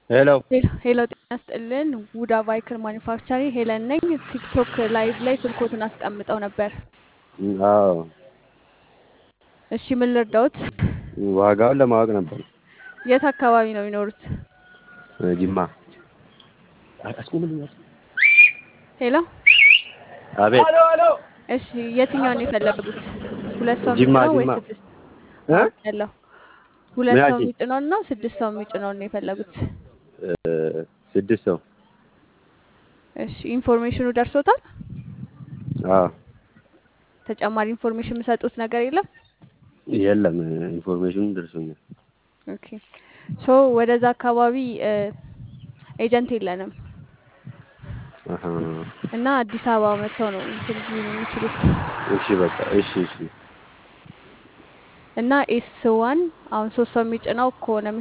ሄሎ ሄሎ ጤና ይስጥልን። ውዳ ቫይክል ማኒፋክቸሪ ሄለን ነኝ። ቲክቶክ ላይቭ ላይ ስልኮትን አስቀምጠው ነበር። አዎ እሺ ምን ልርዳውት? ዋጋውን ለማወቅ ነበር። የት አካባቢ ነው የሚኖሩት? ጅማ። ሄሎ አቤት እሺ የትኛውን ነው የፈለጉት? ሁለት ሰው ጅማ የሚጭነው ወይ ጅማ ስድስት እ? ያለው? ሁለት ሰው ምናችን የሚጭነውን ነው ስድስት ሰው የሚጭነውን ነው የፈለጉት? እ፣ ስድስት ሰው እሺ ኢንፎርሜሽኑ ደርሶታል? አዎ ተጨማሪ ኢንፎርሜሽን የምሰጡት ነገር የለም? የለም ኢንፎርሜሽኑ ደርሶኛል። ኦኬ ሶ ወደዛ አካባቢ ኤጀንት የለንም አሀ። እና አዲስ አበባ መጥተው ነው እንትን ሊሉ የሚችሉት እሺ በቃ እሺ እሺ እና ኤስ ዋን አሁን ሶስት ሰው የሚጭነው ከሆነ